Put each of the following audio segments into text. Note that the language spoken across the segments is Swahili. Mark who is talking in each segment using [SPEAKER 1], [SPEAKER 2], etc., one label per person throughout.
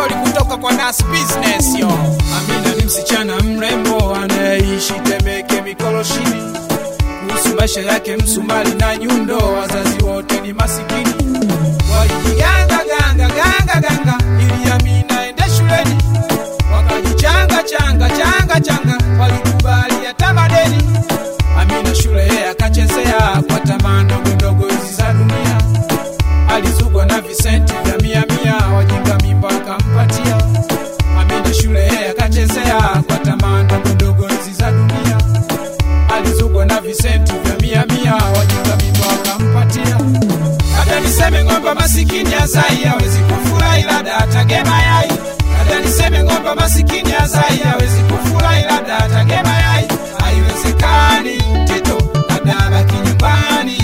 [SPEAKER 1] stori kutoka kwa Nas Business yo. Amina ni msichana mrembo anayeishi Temeke Mikoloshini. Kuhusu maisha yake Msumali na Nyundo, wazazi wote ni masikini. Walijiganga ganga ganga ganga ili Amina aende shuleni, wakajichanga changa changa changa, walikubali hata madeni. Amina shule yeye akachezea kwa tamaa ndogo ndogo hizi za dunia alizugwa na visenti vya mia mia, wajinga mimba akampatia. Amina shule yeye akachezea kwa tamaa ndogo ndogo hizi za dunia, alizugwa na visenti vya mia mia, wajinga mimba akampatia. Hata niseme ng'ombe masikini azai hawezi kufurahi, labda atagema yai. Hata niseme ng'ombe masikini azai hawezi kufurahi, labda atagema yai. Haiwezekani Tito, labda abaki nyumbani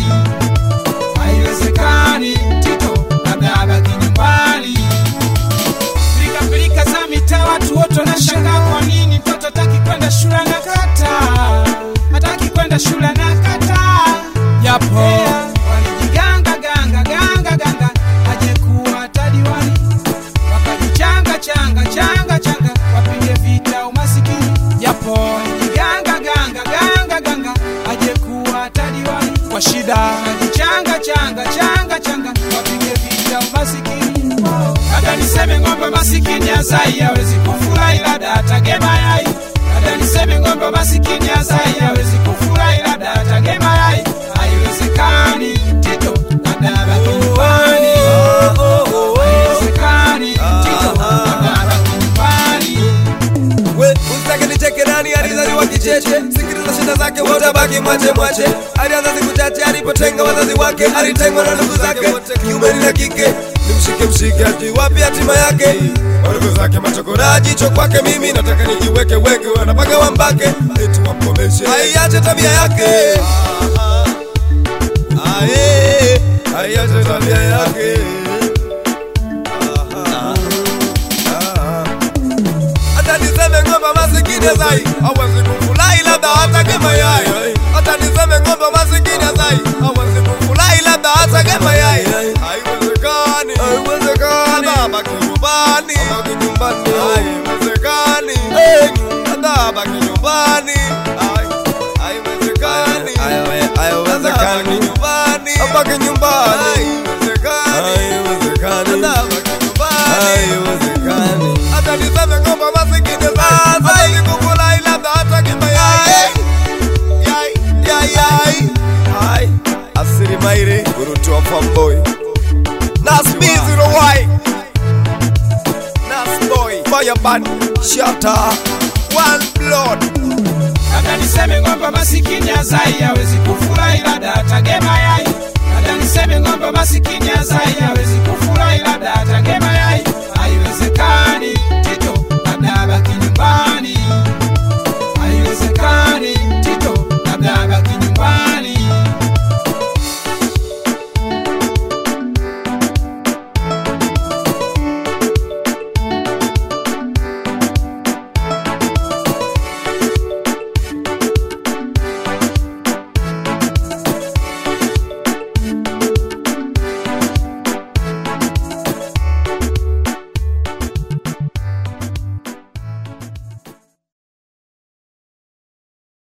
[SPEAKER 1] haiwezekani Tito, labda abaki nyumbani. Pilika pilika za mitaa, watu wote wanashangaa kwa nini mtoto hataki kwenda shule na kata, hataki kwenda shule na kata. Yapo walijiganga ganga ganga ganga, aje kuwa tadiwani, wakajichanga changa changa changa, wapige vita umasikini. Yapo walijiganga ganga ganga ganga, aje kuwa tadiwani kwa shida, wakajichanga changa changa changa, wapige vita umasikini. Hata niseme ng'ombe masikini azai hawezi kufurahi, labda atagema yai. Hata niseme ng'ombe masikini azai hawezi kufurahi, labda atagema yai. Haiwezekani Tito, labda abaki nyumbani. Haiwezekani Tito, labda abaki nyumbani.
[SPEAKER 2] We, usitake nicheke nani alizaliwa kicheche sikiliza shida zake wote abaki mwache mwache alianza siku chache alipotenga wazazi wake alitengwa na ndugu zake wote kiume na kike nimshike mshike ati wapi hatima yake wadogo zake machokora jicho kwake mimi nataka nijiweke weke wanapaga wambake eti wamkomeshe aiache tabia yake Ae, aiache tabia yake hata niseme ng'ombe masikini zai hawezi kufurahi labda atage mayai hata niseme ng'ombe masikini zai hawezi kufurahi labda atage mayai haiwezekani haiwezekani abaki nyumbani abaki nyumbani haiwezekani hata abaki nyumbani haiwezekani haiwezekani nyumbani abaki nyumbani haiwezekani hata abaki nyumbani haiwezekani hata niseme ng'ombe masikini sasa hawezi kufurahi labda hata kimayai yai yai yai hai asiri maire gurutu wa fanboy nas b0y nas boy fireban shatter one blood
[SPEAKER 1] Hata niseme ng'ombe masikini azai hawezi kufurahi, labda atagema yai. Hata niseme ng'ombe masikini azai hawezi kufurahi, labda atagema